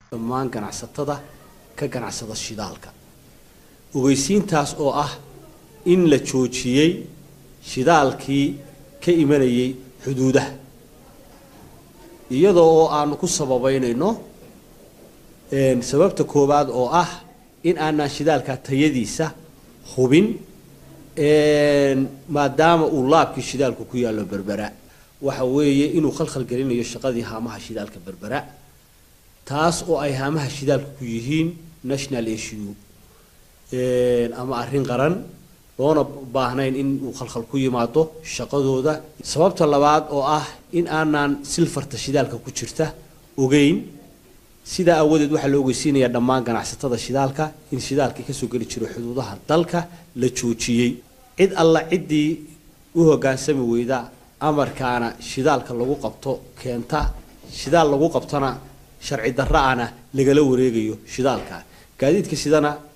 dhammaan ganacsatada ka ganacsada shidaalka ogeysiintaas oo ah in la joojiyey shidaalkii ka imanayay xuduudaha iyadoo oo aanu ku sababeynayno sababta koowaad oo ah in aanaan shidaalka tayadiisa hubin maadaama uu laabkii shidaalku ku yaallo berbera waxa weeye inuu khalkhal gelinayo shaqadii haamaha shidaalka berbera taas oo ay haamaha shidaalka ku yihiin national issue ama arrin qaran loona baahnayn in uu khalkhal ku yimaado shaqadooda sababta labaad oo ah in aanaan silfarta shidaalka ku jirta ogeyn sidaa aawadeed waxaa la ogeysiinayaa dhammaan ganacsatada shidaalka in shidaalkii kasoo geli jiro xuduudaha dalka la joojiyey cid alla ciddii u hoggaansami weyda amarkaana shidaalka lagu qabto keenta shidaal lagu qabtona sharci darra-ana lagala wareegayo shidaalka gaadiidka sidana